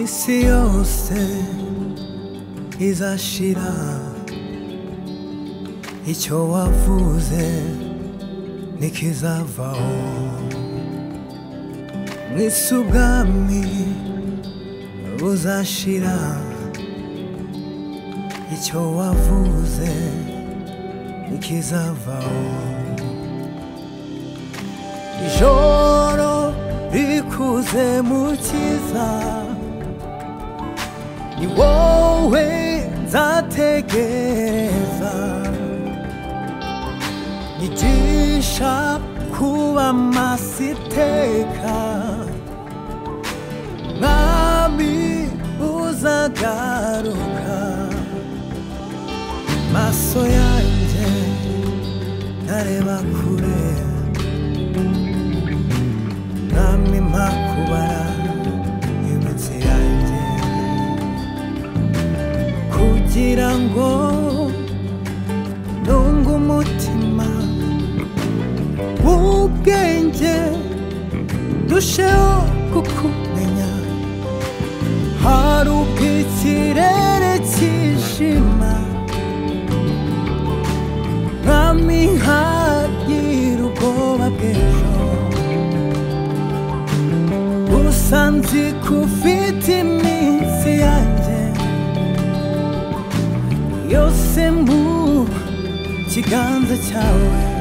し寄せ日差しらイチョウは風情に刻わおにすがみうざしらイチョウは風情に刻わおijoro rikuze mu cyiza ni wowe nzategereza nyigisha kuba masiteka mwami uzagaruka maso yanjye ntareba kure mwami mpakubara iminsi yanjye kugira ngo ntunge umutima w'ubwenge ndusheho kukumenya hari ubwo ikirere cyijima nkami nkagira ubwoba bw'ejo gusa nzi ko ufite iminsi yanjye yose mu kiganza cyawe